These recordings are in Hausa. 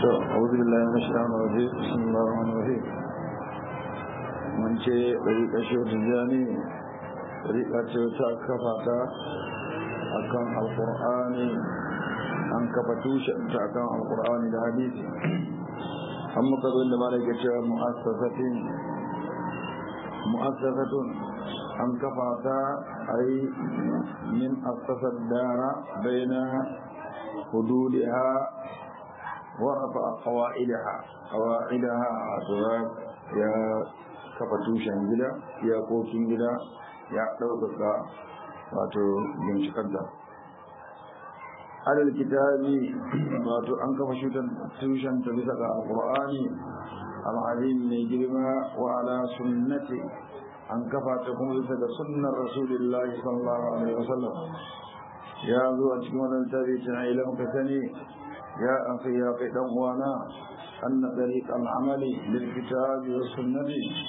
أعوذ بالله من الشيطان الرجيم بسم الله الرحمن الرحيم من شيء طريقة شو تجاني طريقة شو تكفتا أكان القرآن أن كفتوش أكان القرآن الحديث أما قبل ما لك مؤسسة مؤسسة أن كفتا أي من أسس الدار بين حدودها ورفع قواعدها قواعدها أسباب يا كفتوشن جدا يا كوكين جدا يا دوكا wato bincikanta alal kitabi wato an kafa shutan tushen ta bisa ga alqur'ani al'azim mai girma wa ala sunnati an kafa ta kuma bisa ga sunnar rasulullahi sallallahu alaihi wasallam ya zo a cikin wannan tabi tana ilan ka sani يا أخي يا قدم وانا أن طريق العمل للكتاب والسنة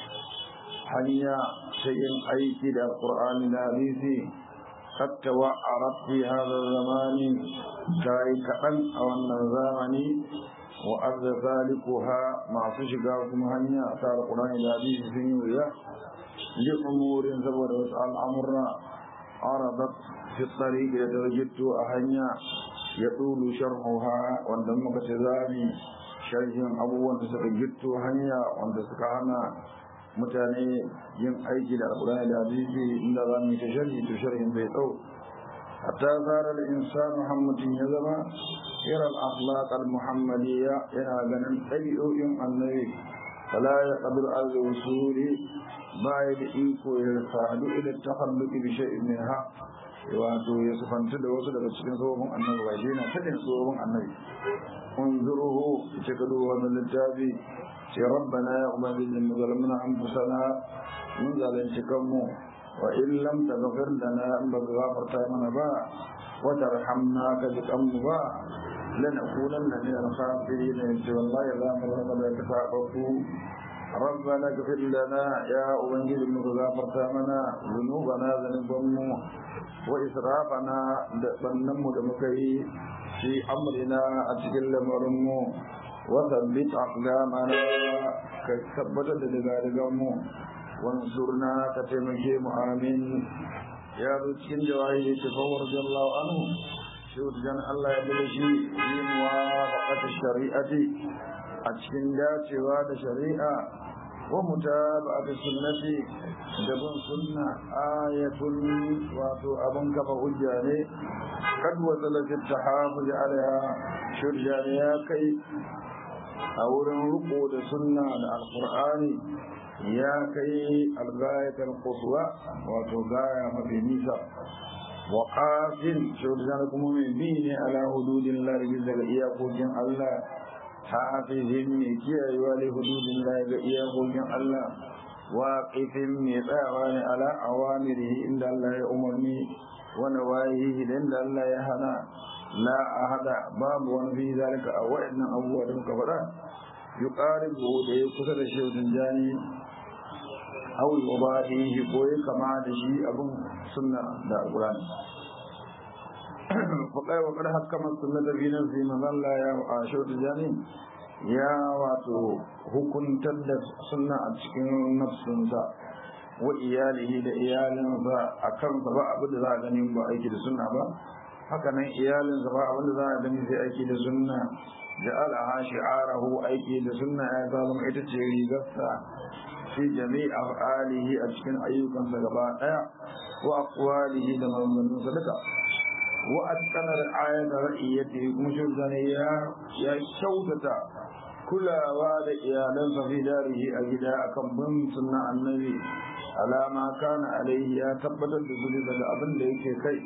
حنيا شيء أيك القرآن الحديث قد توعرت في هذا الزمان كاي كأن أو الزمان وأرض ذلكها مع فشقاكم هنيا أثار القرآن الحديث في نوريا لأمور سبب وسأل أمرنا عرضت في الطريق لتوجدت أهنيا ya ɗulu sharhuha wanda muka ce zami sharhin abubuwan da suka gitto hanya wanda suka hana mutane yin aiki da alƙur'ani da hadisi inda za mu yi ta sharhi to sharhin bai ɗau hatta zara da insan muhammadin ya zama irin akhlaq al-muhammadiyya yana ganin ɗabi'o'in annabi fala ya qadir al-wusuli ba ya da iko ya sadu ila takhalluqi bi shay'in minha wato ya sufanta da wasu daga cikin tsohon annabi ba shi na sanin tsohon annabi unzuruhu ce ka duba wannan littafi ce rabbana ya ubangiji mu zalamna anfusana mun zalunci kanmu wa in lam taghfir lana in ba gafarta mana ba wa tarhamna ka ji kanmu ba lanakunanna min al-khasirin yace wallahi za mu zama da kafafu ربنا اغفر لنا يا أبنجي من غفرت منا ذنوبنا ذنوبنا وإسرافنا بنم دمكي في أمرنا أتكل مرمو وثبت أقدامنا كثبت دلغارغم وانصرنا كتمكي آمين يا رجل جواهي تفور رضي الله عنه شهد جن الله يبلشي في موافقة الشريعة أتكن داتوا شريعة ومتابعة السنة دبن سنة آية واتو أبن كفا هجاني قد وصلت التحافظ عليها شرجانيا كي أولا رقود سنة القرآن يا كي الغاية القصوى واتو غاية في نيسا وقاتل شرجانكم من بين على حدود الله بذلك إياكوكين الله hafizin mai kiyayewa da hududin da ga iyakokin Allah waƙifin mai tsayawa ne ala awamirihi inda Allah ya umarni wani wayihi da inda Allah ya hana la a hada babu wani fi zalika a waɗannan abubuwa da muka faɗa yi ƙarin da ya kusa da shaudin jani au yi ba shi ko ya kama da shi abin sunna da alƙur'ani faƙai wa ƙar hakamar sunnata fi nafsi mazalla ya asho da jani ya wato hukuntar da sunna a cikin nafsinsa wa iyalihi da iyalinsa a kansa ba abin da za a gani ba aiki da sunna ba haka nan iyalinsa ba abin da za a gani sai aiki da sunna ja'alaha shi'arahu aiki da sunna ya zama ita ce rigarsa fi jami'a af'alihi a cikin ayyukansa gaba daya wa aqwalihi da maganganunsa duka وأتقن رعاية رعيته مشرزان يا يا شوتة كل واد إيالا في داره أجدا أكم من سنة النبي على ما كان عليه يا تبت الدسولي أبن ليك كي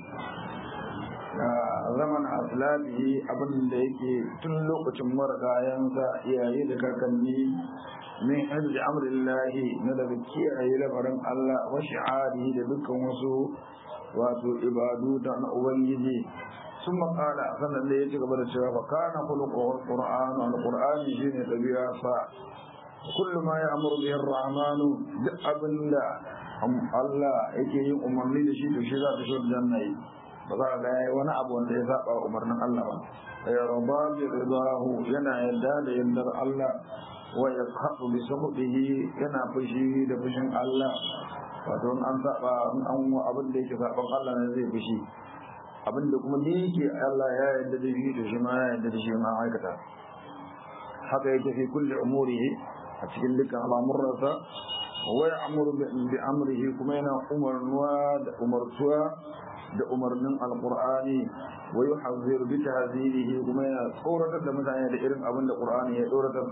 zaman aslabihi abin da yake tun lokacin marigayensa iyaye da kakanni min hajji amrillahi na daga kiyaye labarin Allah wa shi'arihi da dukkan wasu wato ibadu da na ubangiji sun makala sannan da ya ci gaba da cewa fa kana khuluqul qur'an al qur'an shine dabi'a fa kullu ma ya'muru bihi ar-rahmanu duk abinda Allah yake yin umarni da shi to shi za ta shi janna yi ba za ga yayi wani abu wanda ya saba umarnin Allah ba yarda bi ridahu yana yadda da yardar Allah wa yaqhatu bi sabbihi yana fushi da fushin Allah wato an saba an abin da yake saban Allah ne zai fushi abin da kuma da yake Allah ya yarda da shi da shi ma ya yarda da shi ma aikata haka yake fi kulli umurihi a cikin dukkan al'amuransa wa ya'muru bi amrihi kuma yana umarnuwa da umartuwa da umarnin alqur'ani wa yuhazziru bi tahzirihi kuma yana tsoratar da mutane da irin abin da qur'ani ya tsoratar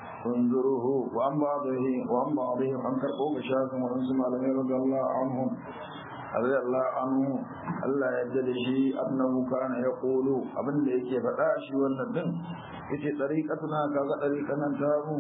انظروه وعن بعضه وعن بعضهم عن كربوك شاكم وانسم على رضي الله عنهم رضي الله عنه الله يجد شيء أنه كان يقول أبن ليك فتاشي والندن يتي طريقتنا كذا طريقنا تابو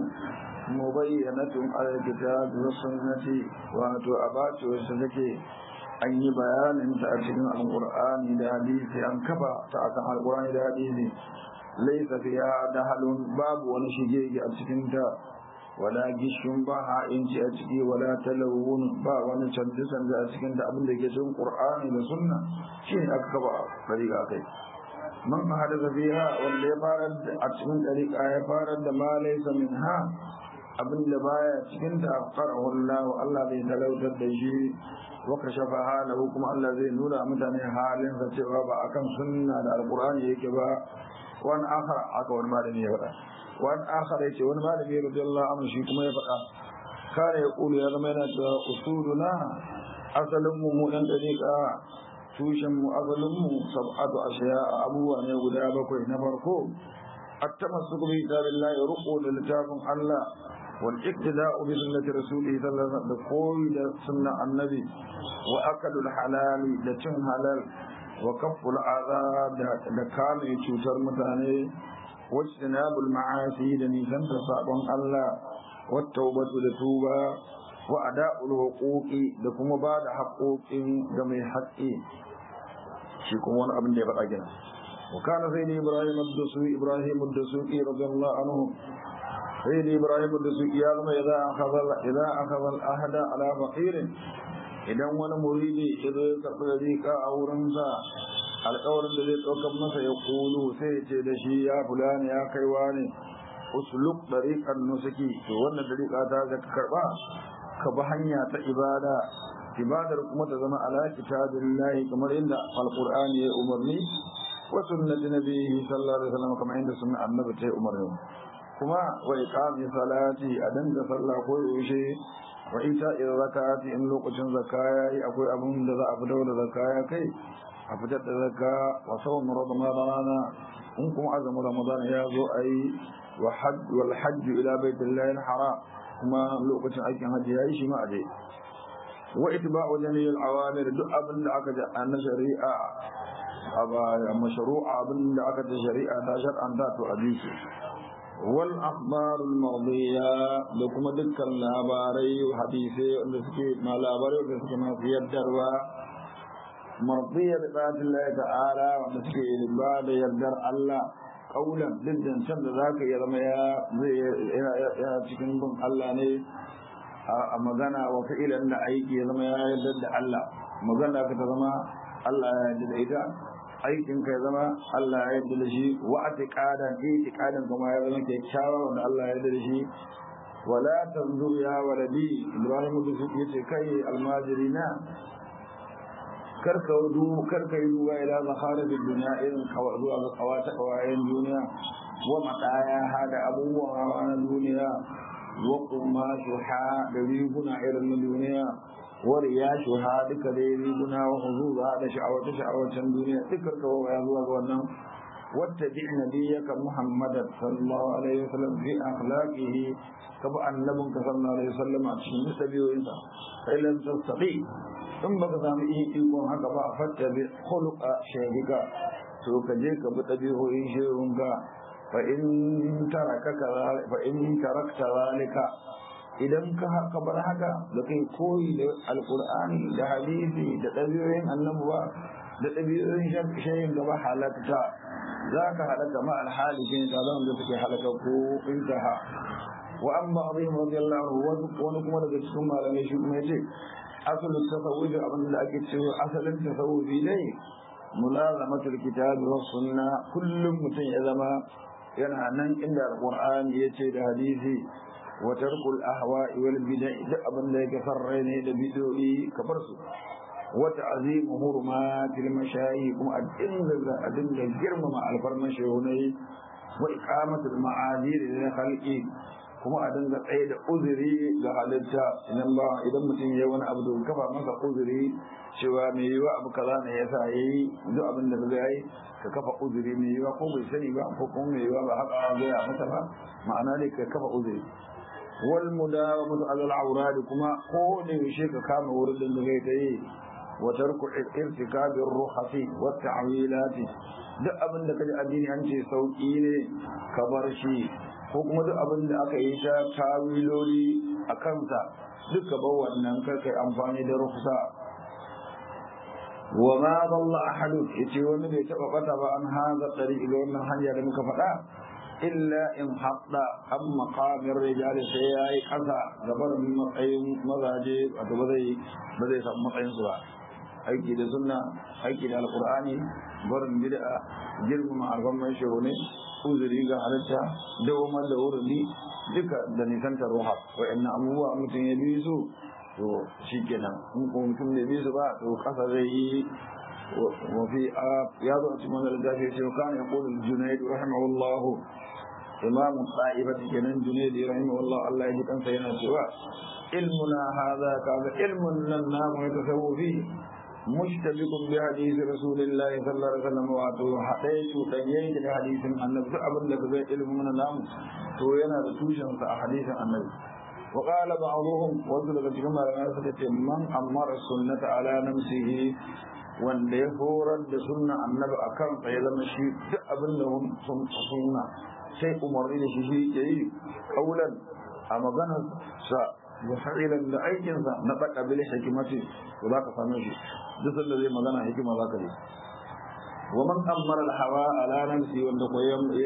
مبينة على الكتاب والسنة واتو أبات وسنكي an yi bayanin ta a cikin alƙur'ani da hadisi an kafa ta akan alƙur'ani da hadisi laisa fiha dahalun babu wani shige a cikin ta wala gishun ba ha'inci a ciki wala talawun ba wani canji canji a cikin ta abin da ke cikin qur'ani da sunna shi ne aka kafa dariƙa kai man hadasa fiha wanda ya fara a cikin dariƙa ya fara da ma laisa minha abin da baya cikin ta qarahu Allah Allah bai talautar da shi wa kashafa halahu kuma Allah zai nuna mutane halin sa cewa ba akan sunna da alqur'ani yake ba wani akhar aka wani malami ya faɗa wani akhar ya ce wani malami ya rabbi Allah amma shi kuma ya faɗa kare ya ƙulu ya zama yana cewa usuluna asalin mu mu ɗan ɗariƙa tushen mu asalin mu sab'atu ashiya abubuwa ne guda bakwai na farko التمسك بكتاب الله رقو للتافن الله والاقتداء بسنة رسوله صلى الله عليه وسلم بقول سنة النبي وأكل الحلال لتن حلال وكف العذاب لكان يتوتر متاني واجتناب المعاصي لنيسان تصابن الله والتوبة لتوبة وأداء الحقوق لكم بعد حقوق جميع حقي شيكم وانا ابن دي بقى وكان سيدي إبراهيم الدسوقي إبراهيم الدسوقي رضي الله عنه سيدي إبراهيم الدسوقي يعلم إذا أخذ إذا أخذ الأحد على فقير idan wani muridi ya zo ya karɓi dariƙa a wurinsa alƙawarin da zai ɗaukar masa ya kulu sai ya ce da shi ya fulani ya kaiwa ne usluk dariƙar nusuki to wannan dariƙa ta ga ka karɓa ka bi hanya ta ibada ibadar kuma ta zama ala kitabillahi kamar inda alqur'ani ya umarni wa sunnati nabihi sallallahu alaihi wasallam kamar inda sunna annabi ta umarni kuma wa iqami salati a danga sallah ko yaushe wa ita in zakati in lokacin zakka yayi akwai abin da za a fitar da zakka ya kai a fitar da zakka wa sawm ramadana in kuma azumin ramadana ya zo ayi wa hajj wal hajj ila baitillahi haram kuma lokacin aikin hajji yayi shi ma aje wa itba'u jami'il awamir duk abin da aka ji an shari'a a mashru'a abin da aka ji shari'a ta shar'anta to a bi su والأخبار المرضية لكم دكا لاباري وحديثي ونسكي ما لاباري ونسكي ما في الدروا مرضية بذات الله تعالى ونسكي لباد يدر الله قولا جدا شد ذاك يا رمى يا يا cikin bin Allah ne a magana wa fi'ilan da aiki ya zama ya yarda da Allah magana ka ta zama Allah ya yarda da ita aikin ka ya zama Allah ya yarda da shi wa atiqadan itiqadan kuma ya zama kyakkyawa wanda Allah ya yarda da shi wala tanzur ya waladi Ibrahim da su yace kai almajirina karka wudu karka yi duba ila zakharib dunya irin kawa zuwa ga kawata kawayen duniya wa mataya hada abubuwan hawa na duniya wa kuma shuha da riguna irin na duniya ورياشها duka dai riguna wa huzuza da sha'awace sha'awacen duniya dukkan kawo ya zuwa ga wannan wattabi nabiyyaka muhammadan sallallahu alaihi wasallam fi akhlaqihi kaba annabinka sallallahu alaihi wasallam a cikin dabi'o'insa fa ilan tastati in baka samu ikon haka ba fattabi khuluqa shaykhika to ka je ka bi dabi'o'in shehunka fa in taraka fa in tarakta zalika idan ka haka bar haka da kai koyi da alkur'ani da hadisi da ɗabi'oyin annabuwa da ɗabi'oyin shayin gaba halatta za ka halaka ma alhali shi ta zama da suke halaka ko intaha wa an ba abin radiyallahu wani kuma daga cikin malamai shi kuma yace asalin tasawufi abin da ake cewa asalin tasawufi dai mulazamatul kitabi was sunna kullum mutum ya zama yana nan inda alqur'ani yace da hadisi wa tarkul ahwa'i wal bid'ah duk abin da yake farrai ne da bid'o'i kabar su wa ta'zim hurumatil mashayi kuma a dinga a dinga girmama alfarman shehunai wa iqamatul ma'adir lil khalqi kuma a dinga tsaye da uzuri ga halitta idan ba idan mutum ya wani abu da kafa masa uzuri cewa mai yiwa abu kaza ne ya sa yayi duk abin da zai yi ka kafa uzuri mai yiwa ko bai sani ba ko kuma mai yiwa ba haka zai a masa ba ma'ana ne ka kafa uzuri wal mudawamatu alal awrad kuma ko ne yaushe ka kama wurin da zai ta yi wa tarku irtikabir ruhasi wa ta'wilati duk abin da kaji addini an ce sauki ne ka bar shi ko kuma duk abin da aka yi ta tawiloli a kansa duka ba wannan kai amfani da rufsa wa ma dalla ahadun yace wani bai taba bata ba an haza tariqi ga wannan hanya da muka faɗa illa in hadda am maqamir rijal sai yayi kasa gabar matsayin mazaje wato ba zai ba zai samu matsayin su ba aiki da sunna aiki da alqur'ani barin bid'a girmama alfamman shehu ne uzuri ga halitta dawamar da wurdi duka da nisantar ruha wa'annan abubuwa mutum ya bi su to shi kenan in ko mutum da bi su ba to kasa zai yi wafi a ya zo a cikin wani littafi ya ce wa kana yaqulu junayd rahimahullah imam ta'ifati kenan junayd rahimahullah Allah ya ji kansa yana cewa ilmuna hadha kaga ilmun nan namu ya tasawufi مشتبك بحديث رسول الله صلى الله عليه وسلم واتو حديث تنين da hadisin annabi duk abin da zai ilmin namu to yana da tushen sa a hadisin annabi wa qala ba'dhum wasu daga cikin malamai suka ce man amara sunnata ala nafsihi wanda ya horar da sunna annabi akan sa ya zama shi duk abin da sun sunna sai umarni da shi shi ke yi kaulan a maganar sa wa fa'ilan da aikinsa na baka bil hikimati to za ka same shi duk sanda zai magana hikima za ka yi wa man ammara al hawa ala nafsi wanda ko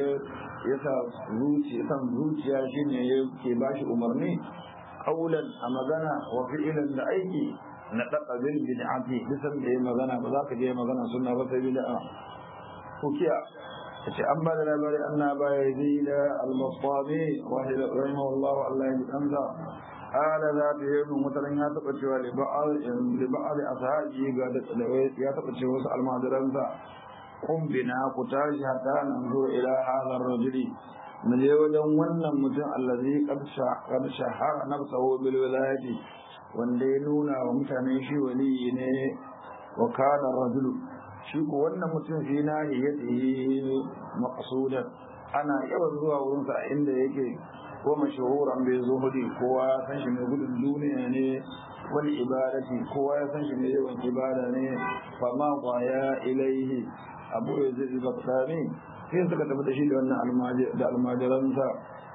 ya sa zuciya san zuciya shine yake bashi umarni qaulan a magana wa fi'lan da aiki na daka bil bid'ati duk sanda ya magana ba za ka je magana sunna ba sai bid'a kukiya ce an ba da labari anna ba yazid al-mustabi wa rahimahullah Allah ya kanza قال ذات يوم مثلا يا تبتشوا لبعض لبعض أصحابه قال يا تبتشوا وسأل ما درنسا قم بنا قتاج حتى ننظر إلى هذا الرجل من يوجد ون متن الذي قد قد شهر نفسه بالولاية wanda ya nuna wa mutane shi wali ne wa kana rajulu shi ko wannan mutum fi na ya tsaye maqsudan ana yawan zuwa wurinsa a inda yake ko mashahuran bai zuhudi kowa ya san shi mai gudun duniya ne wal ibadati kowa ya san shi mai yawan ibada ne fa ma qaya ilaihi abu yazid al-baqtani sai suka tafi da shi da wannan da almajiransa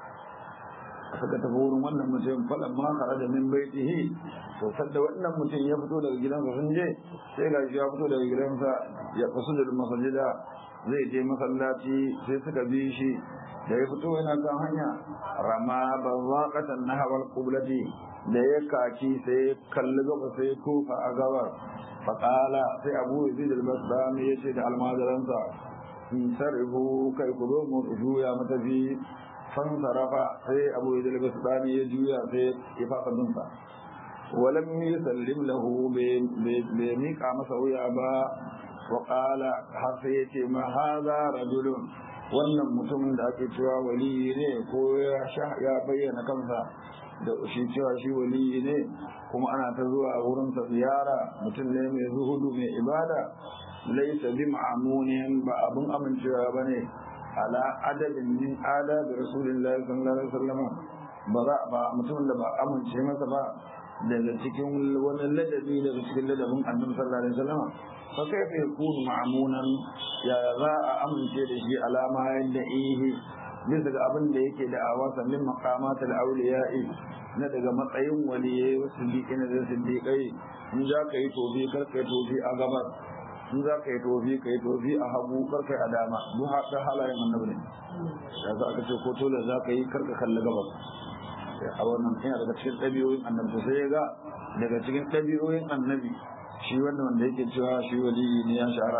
suka tafi wurin wannan mutum falan ma kharaja min baitihi to sadda wannan mutum ya fito daga gidansa sun je sai ga shi ya fito daga gidansa ya fasu da masajida zai je masallaci sai suka bi shi da ya fito yana kan hanya rama ba waƙatan na hawar kublati da ya kaki sai kalli gaba sai kofa a gabar faƙala sai abu yazid al-basrami ya ce da almajiransa in sarrifu kai ku zo mu juya matafi fansarafa sai abu yazid al-basrami ya juya sai ya fasa dinsa walam yusallim lahu bai miƙa masa wuya ba وقال har sai ya ce ma haza rajulun wannan mutumin da ake cewa waliyi ne ko ya bayyana kansa da shi cewa shi waliyi ne kuma ana ta zuwa wurinsa ziyara mutum ne mai zuhudu mai ibada laisa bi ma'amunin ba abun amincewa ba ne ala adadin min adabi rasulillahi sallallahu alaihi wasallam ba za ba mutumin da ba amince masa ba daga cikin wani ladabi daga cikin ladabin annabi sallallahu alaihi wasallam fa kaifa yakunu ma'munan ya za a amince da shi alama yadda ihi bisa ga abin da yake da awasa min maqamat al-awliya'i na daga matsayin waliyai wasu diƙina da siddiƙai in za ka yi tofi kar ka yi tofi a gabar in za ka yi tofi ka yi tofi a hagu kar ka yi a dama duk haka halayen annabi ne da za ka ce ko tole za ka yi kar ka kalli gabar a wannan yana daga cikin ɗabi'oyin annabi sai ya ga daga cikin ɗabi'oyin annabi shi wannan wanda yake cewa shi waliyi ne ya shahara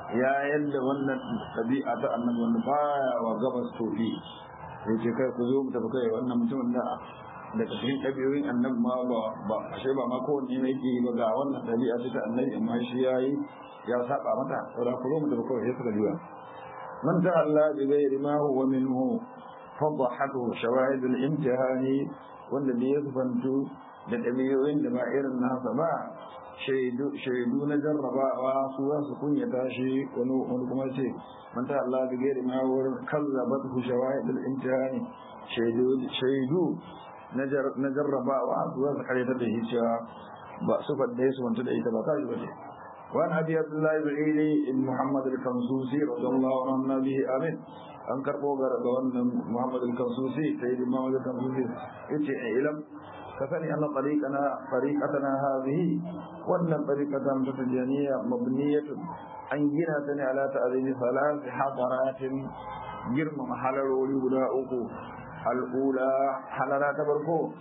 ya yadda wannan ɗabi'a ta annabi wanda baya wa gabas tofi sai ce kai ku zo mu tafi kai wannan mutumin da daga cikin ɗabi'oyin annabi ma ba ba ashe ba ma kowanne ne yake ba ga wannan ɗabi'a ce ta annabi amma shi yayi ya saba mata saboda ku zo mu tafi kawai sai suka juya man ta'alla bi ghairi ma huwa minhu fadhahatu shawahid al-imtihani wanda ne ya zubantu da ɗabi'oyin da ba irin nasa ba shaidu na jarrabawa su za su kunyata shi wani wani kuma ce man ta Allah da gairi ma wurin kallabat hu shawahid al-imtihani shaidu na jarrabawa su za su karyata da shi cewa ba su fadda su wanta da ita ba ta yi ba ce وعن ابي عبد الله بن عيلي محمد الكنسوسي رضي الله عنه به امين an karɓo ga wannan Muhammad al-Kansusi sai da Muhammad al-Kansusi yace ilam ka sani anna tariqana tariqatana hadhihi wannan tariqatan ta tijaniya mabniyatun an gina ta ne ala ta'zimi salat hadaratin girma mahalarori guda uku al-ula halara ta farko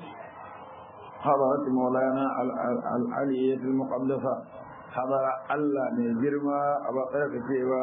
hadarat maulana al-aliyyah al-muqaddasa hadara Allah ne girma a ba cewa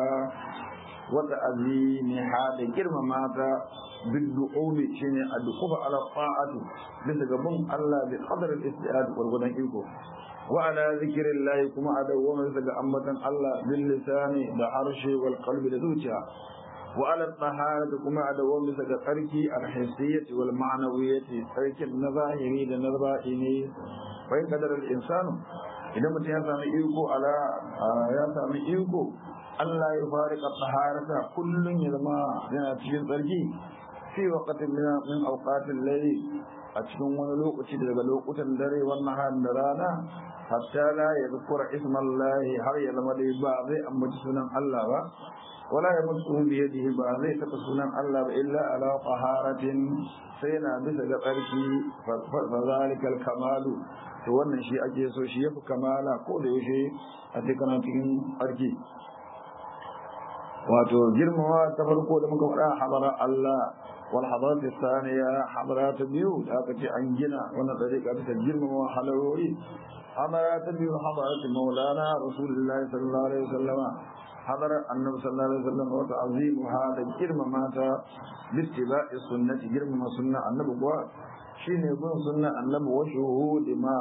wata azimi hada girmama ta بالدعوم شيني الدخول على الطاعة لتقبل الله بقدر الاستعاد والغدن إيكو وعلى ذكر الله كما أدوم لتقى أمة الله باللسان بعرش والقلب لذوتها وعلى الطهارة كما أدوم لتقى تركي الحسية والمعنوية ترك النظاهري لنظائني وإن قدر الإنسان إذا متى يسامي إيكو على يسامي إيكو Allah ya farika taharata kullun ya zama yana cikin tsarki fi waqtin min min awqatil layl a cikin wani lokaci daga lokutan dare wannan har da rana hatta la yadhkura ismallahi har ya zama dai ba zai ambaci sunan Allah ba wala ya mutu bi yadihi ba zai taɓa sunan Allah ba illa ala taharatin sai na bisa ga tsarki fa zalikal kamalu to wannan shi ake so shi yafi kamala ko da yaushe a cikin cikin tsarki wato girmama ta farko da muka faɗa hadara Allah wal hadarat thaniya hadara ta biyu da aka ce an gina wannan dariƙa ta girmama halarori hadara ta biyu hadarat maulana rasulullah sallallahu alaihi wasallam hadara annabi sallallahu alaihi wasallam wa ta'zimu hada girmama ta bittiba'i sunnati girmama sunna annabi kuwa shine bin sunna annabi wa shuhudi ma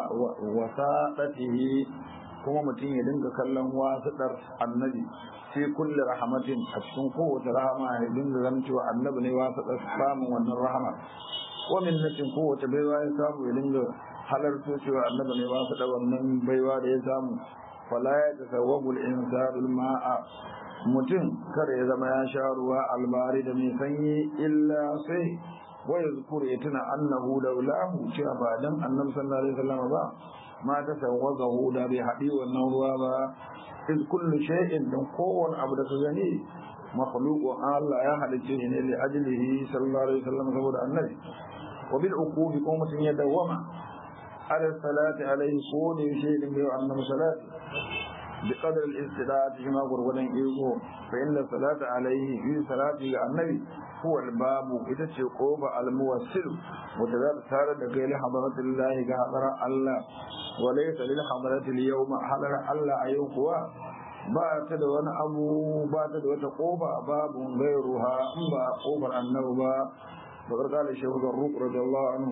wasaqatihi kuma mutum ya dinga kallon wasiɗar annabi fi kulli rahmatin a cikin kowace rahama ya dinga ganin cewa annabi ne wasiɗar samun wannan rahama wa minnatin kowace baiwa ya samu ya dinga halarto cewa annabi ne wasiɗar wannan baiwa da ya samu fala ya tasawwabu al-insanu al-ma'a mutum kada ya zama ya sha ruwa albari da mai sanyi illa sai wa yazkuru ya tuna annahu laulahu cewa ba dan annabi sallallahu alaihi wasallam ba ma ta sawwazahu da bai haɗi wannan ruwa ba iz kullu shay'in dan kowane abu da ka gani makhluqu Allah ya halicce shi ne li ajlihi sallallahu alaihi wasallam saboda annabi wa bil uqubi ko mutun ya dawama ala salati alaihi ko ne shi din bai annabi salati bi qadar al istidad shi ma gurgudan ego fa inna salata alaihi fi salati ga annabi huwa al babu ita ce koba al muwassil wata za ta tare da kai li hadratillahi ga hadara Allah وليس للحضرة اليوم حضر الله أيوكوا بات دون أبو بات دون قوبة باب غيرها أمبا قوبة النوبة فقد قال الشيخ الروق رضي الله عنه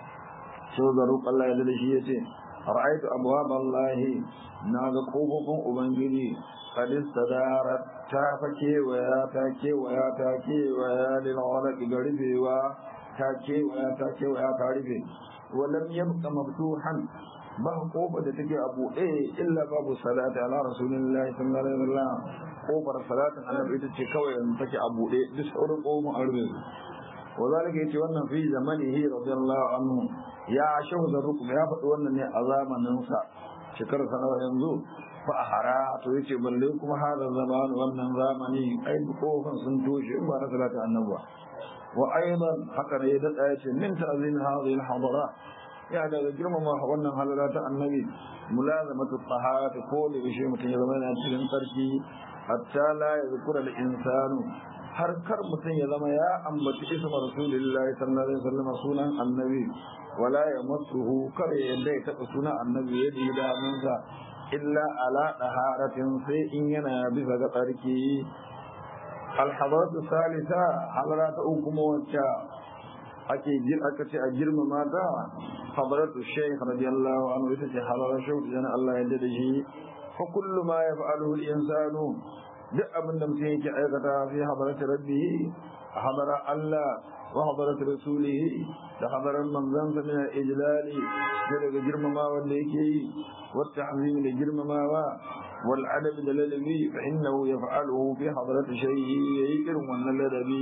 شيخ الروق الله يدل شيئتي رأيت أبواب الله ناغ قوبة أبنجلي قد استدارت تافكي ويا تاكي ويا تاكي ويا للغلق قريبي وتاكي ويا تاكي ويا تعرفي ولم يبق مفتوحا ba kofar da take a buɗe illa babu salati ala rasulillahi sallallahu alaihi wasallam kofar salatin annabi ita ce kawai yanzu take a buɗe duk sauran kofar an rufe wa zalika yace wannan fi zamanihi radiyallahu anhu ya shehu zarrukum ya faɗi wannan ne a zamanin sa shekarar sanawa yanzu fa ahara to yace balle kuma hada zaman wannan zamani ai kofar sun toshe in ba na salatin annabi wa aidan haka ne ya dada yace min ta'zim hadhihi al-hadara ya daga girmama wannan halara ta annabi mulazamatu tahara ko da bishe mutum ya zama yana cikin sarki hatta la yazkura al insanu har kar mutum ya zama ya ambaci isma rasulillahi sallallahu alaihi wasallam sunan annabi wala yamassuhu kar ya yadda ya taba sunan annabi ya ji da hannunsa illa ala daharatin sai in yana bisa ga tsarki alhadaratu salisa hadara ta uku kuma wacce ake aka ce a girmama ta hadaratu shaykh radiyallahu anhu ita ce hadarar shaykh da Allah ya yarda da shi fa kullu ma yaf'aluhu al-insanu duk abin da mutum yake aikata fi hadarati rabbihi a hadara Allah wa hadarati rasulihi da hadarar manzansa min al-ijlali da daga girmamawa da yake yi wa ta'zim da girmamawa wal adab da ladabi fa innahu yaf'aluhu fi hadarati shay'i yayi irin wannan ladabi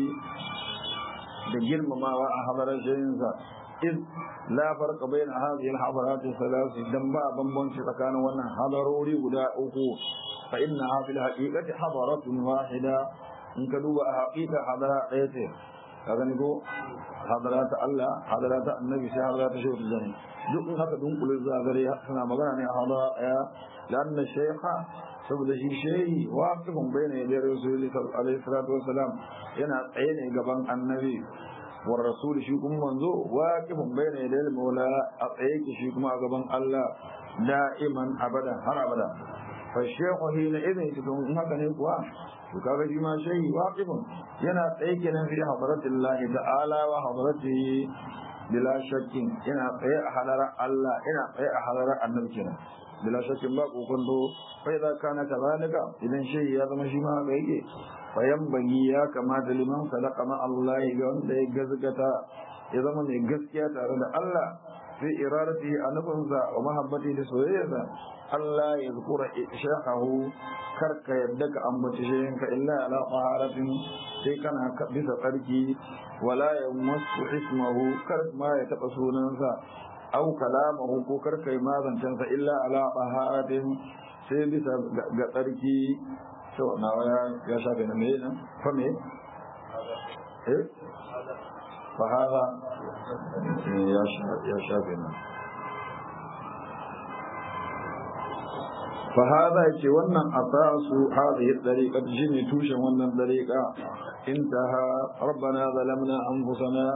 da girmamawa a hadarar shayinsa إذ لا فرق بين هذه الحضارات الثلاث دنبا بمبنش تكان وانا حضروري ودا أكو فإنها في الحقيقة حضارة واحدة إن كدوب حقيقة حضارة قيته هذا نقول حضارات الله حضارات النبي سي حضارات شهود الجنة duk in haka dunkule zagare suna magana ne a hadara ɗaya lanna shaykha saboda shi shehi waqifun bayna yaday rasulullahi alaihi salatu wassalam yana tsaye ne gaban annabi والرسول shi kuma manzo waqifun bayna yadayil maula a tsaye ki shi kuma a gaban Allah da'iman abada har abada fa shaykhu hina idan tudun in haka ne kuwa to kaga shi ma shehi waqifun yana tsaye kenan fi hadratillah ta'ala wa hadratihi bila shakkin yana tsaye a halarar Allah yana tsaye a halarar annabi kenan bila shakkin ba kokonto fa idza kana kadhalika idan shehi ya zama shi ma haka yake fayanbagi ya kamata liman sadaka ma Allah ga wanda ya gazgata ya zama mai gaskiya tare da Allah fi iradati a nufinsa wa mahabbati da soyayyarsa Allah ya zukura shakahu karka yadda ka ambaci shayinka illa ala taharatin sai kana bisa tsarki wala ya masu ismahu kar ma ya taba sunansa au kalamahu ko karka yi mazancansa illa ala taharatin sai bisa ga tsarki to nawa ya shafe na me nan fa me eh fa hada ya ya shafe na fa hada ce wannan asasu hadhihi tariqa shine tushen wannan tariqa intaha rabbana zalamna anfusana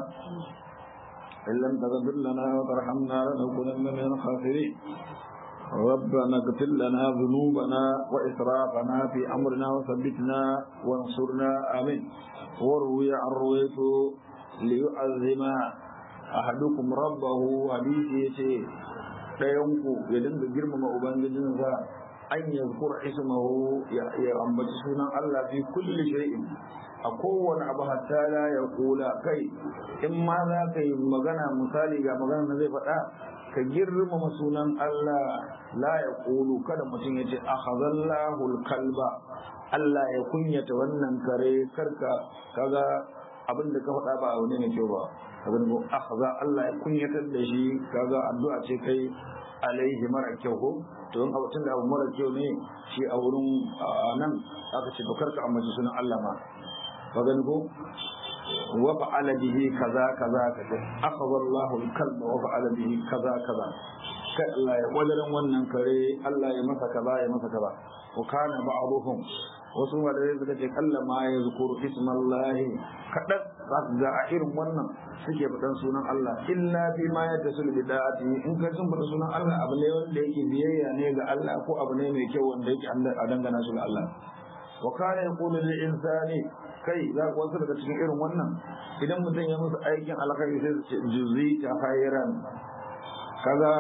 إن لم تغفر لنا وترحمنا لنكونن من الخاسرين ربنا اغفر لنا ذنوبنا وإسرافنا في أمرنا وثبتنا وانصرنا آمين وروي عن رويت ليعظم أحدكم ربه حديثي ɗayanku ya dinga girmama ubangijinsa an yazkur ismahu ya ambaci sunan Allah fi kulli shay'in a kowane abu hatta la ya kula kai in ma za ka yi magana misali ga magana na zai faɗa ka girmama sunan Allah la ya kulu kada mutum ya ce akhadallahu kalba Allah ya kunyata wannan kare karka kaga abin da ka faɗa ba abu ne mai kyau ba abin da akhadha Allah ya kunyatar da shi kaga addu'a ce kai alaihi mara kyau ko to in abin da abu mara kyau ne shi a wurin nan aka ce to karka ambaci sunan Allah ma ka gani ko wa fa'ala bihi kaza kaza kaza akhadha Allahu al-kalba wa fa'ala bihi kaza kaza kai Allah ya wadaran wannan kare Allah ya masa kaza ya masa kaza wa kana ba'dhum wasu wadare suka ce kalla ma ya zukuru ismallahi kadan za su ga a irin wannan suke faɗan sunan Allah illa fi ma ya tasul bid'ati in ka sun faɗa sunan Allah abu ne wanda yake biyayya ne ga Allah ko abu ne mai kyau wanda yake a dangana su ga Allah wa kana yaqulu lil insani kai za ku wasu daga cikin irin wannan idan mutum ya musu aikin alkhairi sai su ce juzita khairan kaga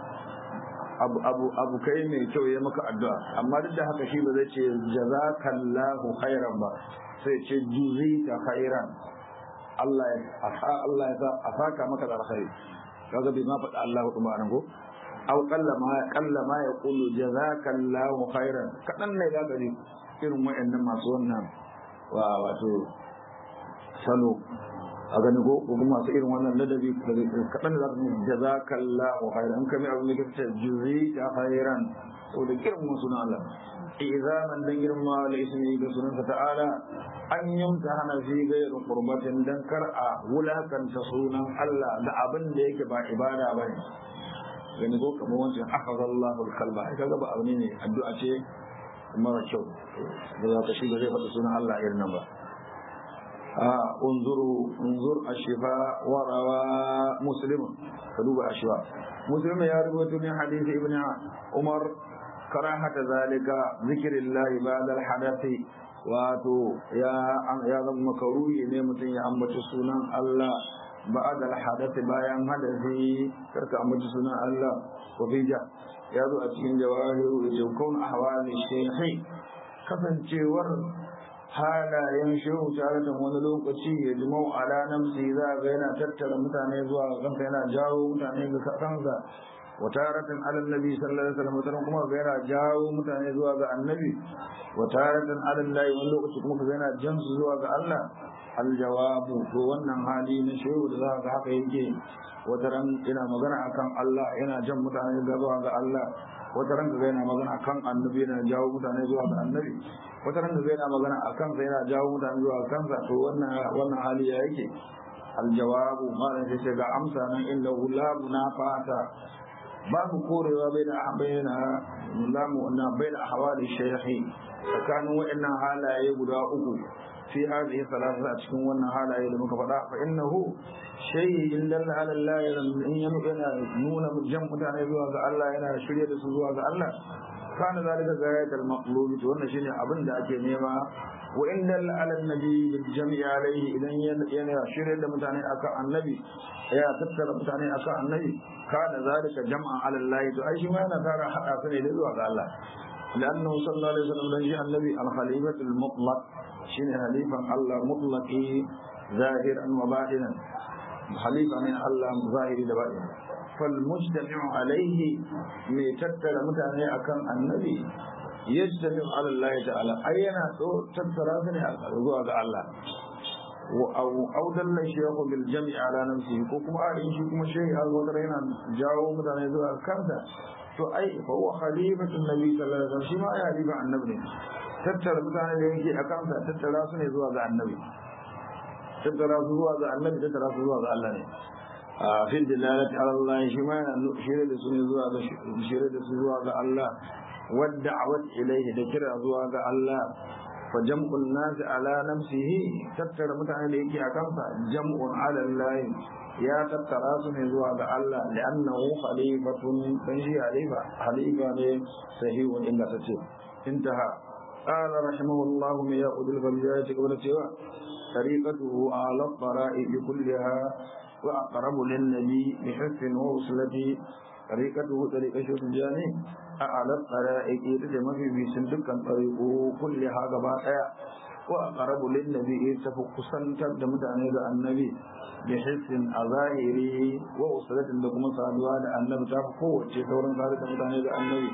abu abu abu kai mai kyau ya maka addu'a amma duk da haka shi ba zai ce jazakallahu khairan ba sai ce juzita khairan Allah ya Allah ya a saka maka da alkhairi kaga bai ma faɗa Allah kuma anan ko aw qallama qallama yaqulu jazakallahu khairan kadan ne za ka ji irin wayannan masu wannan wa wato salo a gani ko ko kuma masu irin wannan ladabi kadan za ka ji jazakallahu khairan in kamar abin da kace juzita khairan to da girman sunan Allah izaman dan girma da ismi da sunansa ta'ala an yamta hana fi gairin qurbatin dan kar a wulakanta sunan Allah da abin da yake ba ibada bane gani ko kamar wancan akhadallahu al-qalba kaga ba abin ne addu'a ce mara kyau da za ka shi da zai faɗi sunan Allah irin nan ba a unzuru unzur ashifa wa rawa muslim ka duba ashifa muslim ya rubuta min hadisi ibn umar karahata zalika zikrillahi ba'da al-hadathi wato ya ya zama makaruhi ne mutum ya ambaci sunan Allah ba'da al-hadathi bayan hadasi karka ambaci sunan Allah ko bija ya zo a cikin jawahiru da kaun ahwali shaykhi kasancewar halayen shehu tare da wani lokaci ya jimau ala namsi za ga yana tattara mutane zuwa ga kansa yana jawo mutane ga kansa wa taratan ala nabi sallallahu alaihi wasallam wataran kuma ga yana jawo mutane zuwa ga annabi wa taratan ala Allah wani lokaci kuma ga yana jan su zuwa ga Allah al jawabu to wannan hali na shehu da za ga haka yake wataran yana magana akan Allah yana jan mutane zuwa ga Allah wataran ga yana magana akan annabi yana jawo mutane zuwa ga annabi wata ran da zai na magana a kansa yana jawo mutane zuwa kansa to wannan wannan hali ya yake aljawabu malam sai ga amsa nan inda la munafata babu korewa bai da bayyana lamu na bai da ahwali shaykhi tsakanin wa'annan halaye guda uku fi hadhihi salasa a cikin wannan halaye da muka faɗa fa innahu shay'in dalla ala Allah in yana nuna jan mutane zuwa ga Allah yana shirye da su zuwa ga Allah kana zalika gayatul maqlub to wannan shine abin da ake nema wa inda ala nabi bil jam'i alayhi idan yana shirye da mutane akan annabi ya tattara mutane akan annabi kana zalika jam'an ala Allah to ai shi ma yana tara hada su ne da zuwa ga Allah لأنه صلى الله عليه وسلم لن النبي الخليفة المطلق شين خليفة الله مطلقي ظاهرا وباطنا خليفة من الله ظاهر وباطنا فالمجتمع عليه ميتتل متعني أكم النبي يجتمع على الله تعالى أينا تترى سنة أقرضوا على الله أو أو دل الشيخ بالجمع على نفسه كوكما أعلم شكما شيء الوضرين جاءوا متعني ذو كذا فأي فهو خليفة النبي صلى الله عليه وسلم شما يا خليفة النبي تترى متعني لينكي أكم تترى سنة ذو النبي تترى ذو النبي تترى ذو الله في الدلالة على الله شما شير دسوني زوا شير دسوني زوا الله والدعوة إليه ذكر زوا الله فجمع الناس على نفسه تتر متعن ليكي أكمسا جمع على الله يا تتر سني زوا الله لأنه خليفة تنشي خليفة خليفة صحيح إن تتر انتهى قال رحمه الله من يأخذ الغبيات قبل سوى طريقته على الطرائق كلها وأقرب للنبي بحس ووصلة طريقته طريقة شوط الجاني أعلى الطرائق يتجمع في بيسن دكان طريقه كلها قبائع وأقرب للنبي تفق سنتر دمتعني النبي بحس أظاهري ووصلة لكم صادوا النبي تفقوا وشيطورا صادوا دمتعني النبي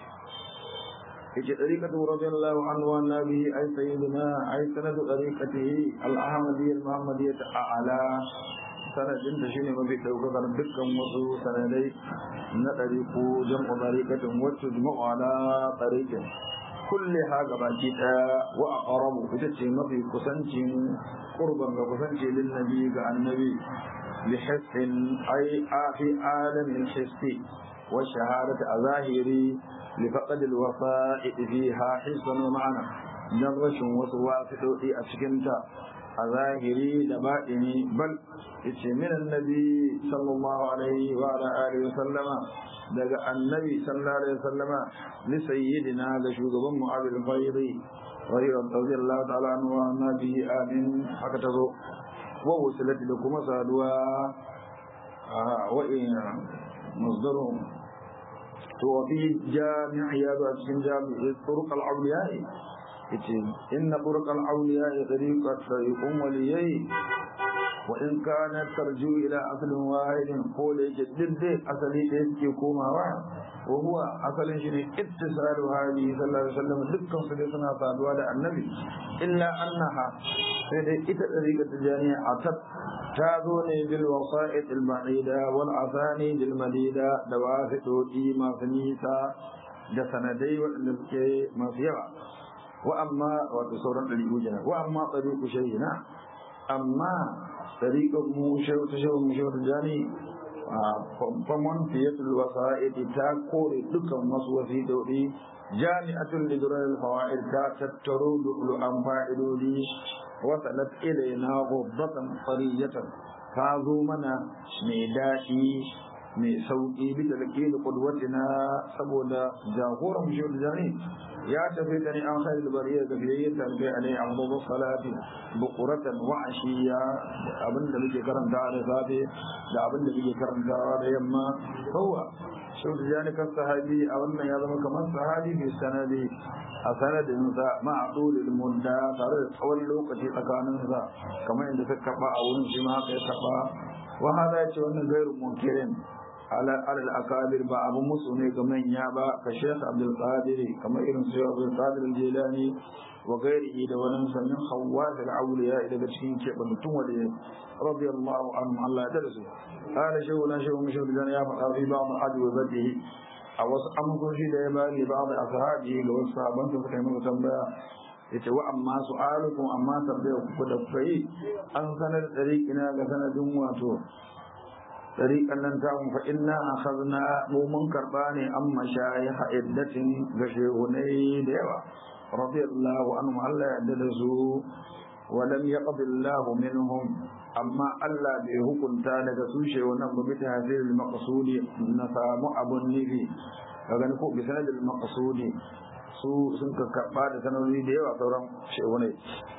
في طريقة رضي الله عنه والنبي أي سيدنا أي سند طريقته الأحمدية المحمدية أعلى sanadin da shine mafi daukakar dukkan wasu sanadai na ɗariku jam'u ɗariƙatin wacce jima'u ala ɗariƙin kulle ha gabaki ɗaya wa aqrabu ita ce mafi kusancin qurban ga kusanci lin nabi ga annabi li hissin ay fi alamin hissi wa shahadati a zahiri li faqad al wasa'i fiha hissan wa ma'ana dan rashin wasu wasiɗoɗi a cikinta a zahiri da baɗini bal yace min annabi sallallahu alaihi wa ala alihi wa sallama daga annabi sallallahu alaihi wa sallama li sayyidina ga shugaban mu abul fayri radiyallahu ta'ala anhu wa nabi amin haka tazo wa wusilati da kuma saduwa wa in masdaru to fi jami'i ya ba cikin jami'i turuq al-awliya yace inna turuq al-awliya tariqat tariqun waliyai wa in kana tarju ila aslin wahidin ko da yake dindin asali da yake komawa wa huwa asalin shi ne ittisalu hadi sallallahu alaihi wasallam dukkan su dai suna saduwa da annabi illa annaha sai dai ita tariqa tijaniya atat ta zo ne bil wasa'id al ba'ida wal asani bil madida da wasitoti masu nisa da sanadai waɗanda suke masu yawa wa amma wato sauran ɗariƙu kenan wa amma ɗariƙu shayina amma ɗariƙar mu shehu ta shehu mu shehu jani famon fiyatul wasa'idi ta kore dukkan wasu wasiɗoɗi jami'atul lidral fawaid ta tattaro lu'lu'an fa'idodi wasalat ilaina ghubbatan fariyatan ta zo mana mai daɗi mai sauƙi bisa da ke da ƙudwatina saboda jagoran mu shehu jani ya tafi da ni an kai da bariya ga biyayyen tarbiya ne an gobe salati bukuratan wa ashiya abinda muke karanta da safe da abinda muke karantawa da yamma kowa shehu jani kan sahabi a wannan ya zama kamar sahabi mai sanadi a sanadinsa ma'adulil mudda tare da tsawon lokaci tsakaninsa kamar yadda ta karɓa a wurin shi ma haka ya karɓa wa hada ya ce wannan gairu munkirin alal akabir ba abun musu ne ga manya ba ka shekh abdul qadir kamar irin su abdul qadir al-jilani wa gairihi da wani sannin khawwas al-awliya daga cikin kebantun wale radiyallahu anhu Allah ya tada su qala shehu na shehu mushu da ya faɗa fi ba'd adwabatihi a wasu amsoshi da ya bani ba'd ashabi ga wasu sahabban da suka yi masa tambaya yace wa amma su'alukum amma tambayar ku da kai an sanar da ina ga sanadin wato طريقا لن تعم فإنا أخذنا مومن كرباني أما شايخ عدة غشيهني ديوة رضي الله عنهم ألا يعددسوا ولم يقض الله منهم أما ألا بهكم تالك سوشي ونم بتهذير المقصود نسام أبو النبي فغنكو بسند المقصود su sun karɓa da sanarori da yawa sauran shehunai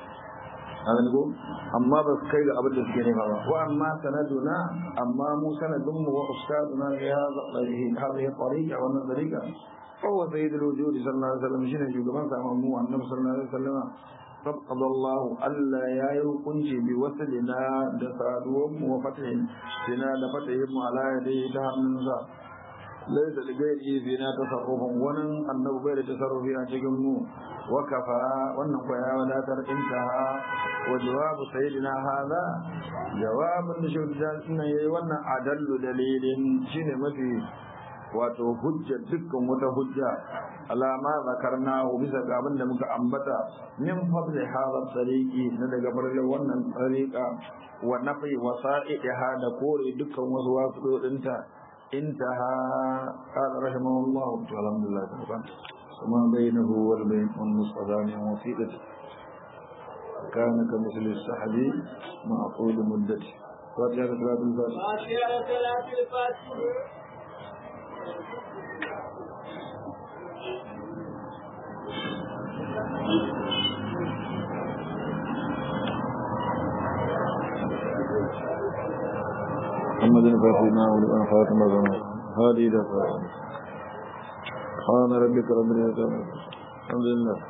a gani ko amma ba su kai ga abin da suke nema ba wa amma sanaduna amma mu sanadun mu wa ustaduna ya hadhihi tariqa wa wannan tariqa fa huwa sayyid al-wujud sallallahu alaihi wasallam shine shugaban sa mu annabi sallallahu alaihi wasallam فقد الله ألا يا يكونش بوصلنا دفادوهم وفتحهم سنا دفتحهم على يديه تهم ذا ليس لغيره فينا تصرف ونن أنه غير تصرف أشكم وكفى ونن قيا ولا تر انتهى وجواب سيدنا هذا جواب نشوف جالسنا يوانا أدل دليل شنو مفي wato hujja dukkan wata hujja alama zakarna bisa ga abin da muka ambata min fadli hadha tariqi na daga farko wannan tariqa wa nafi wasa'iha da kore dukkan wasu wasu dinta intaha qala rahimahullah alhamdulillah وما بينه والبين والمصطفى من وثيقة كان كمثل السحب مع طول مدته فاتحة صلاة الفاتحة فاتحة صلاة الفاتحة محمد فاتنا ولمن خاتم الزمان هذه دفع سبحان ربك رب العزة الحمد لله